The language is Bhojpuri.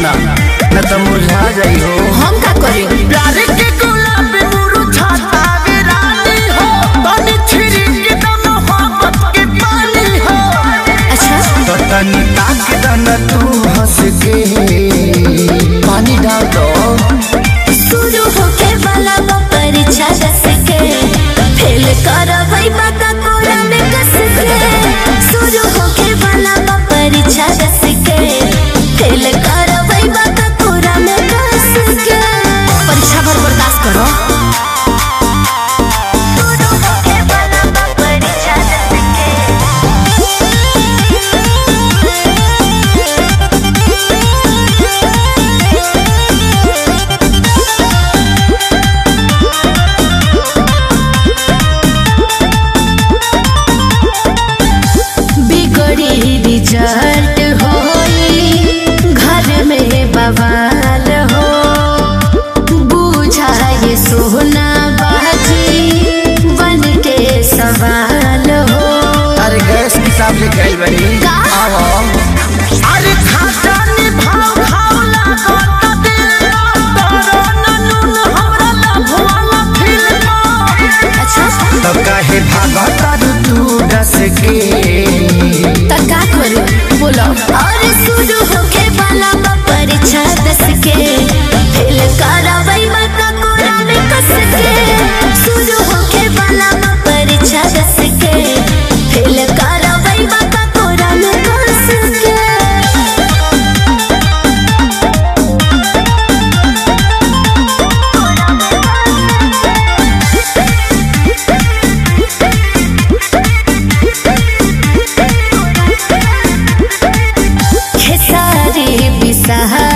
ना न तो मुरझा जाई हो हम का करी प्यार के गुलाब मुरझाता वे रानी हो तनी छिड़क दम मोहब्बत के पानी हो अच्छा तो तनी ताक दन तू हंस के पानी डाल दो शुरू होके वाला बा परीक्षा दस के फेल करबै बाका कोरा में कस के शुरू होके वाला बा परीक्षा दस के फेल करबै बाका कोरा में कस के परीक्षा भर बर्दाश्त करो शुरू होके वाला बा परीक्षा दस के बिगड़ी रिजल्ट होई घर में बवाल हो बुझाए सोना बाजी बन के सवाल हो अरे गैस हिसाब से गई बनी का? आओ अरे खाता नि भाव खाव लागो त दिल तोरो ननुन हमरा लभवाला फिल्म अच्छा तो काहे भागत तू डस के त का करू बोलो और शुरू होके वाला बा परीक्षा दस के फेल करबै बका कोरा में कस के शुरू होके वाला बा परीक्षा दस के फेल करबै बका कोरा में कस के खेसारी बिसहा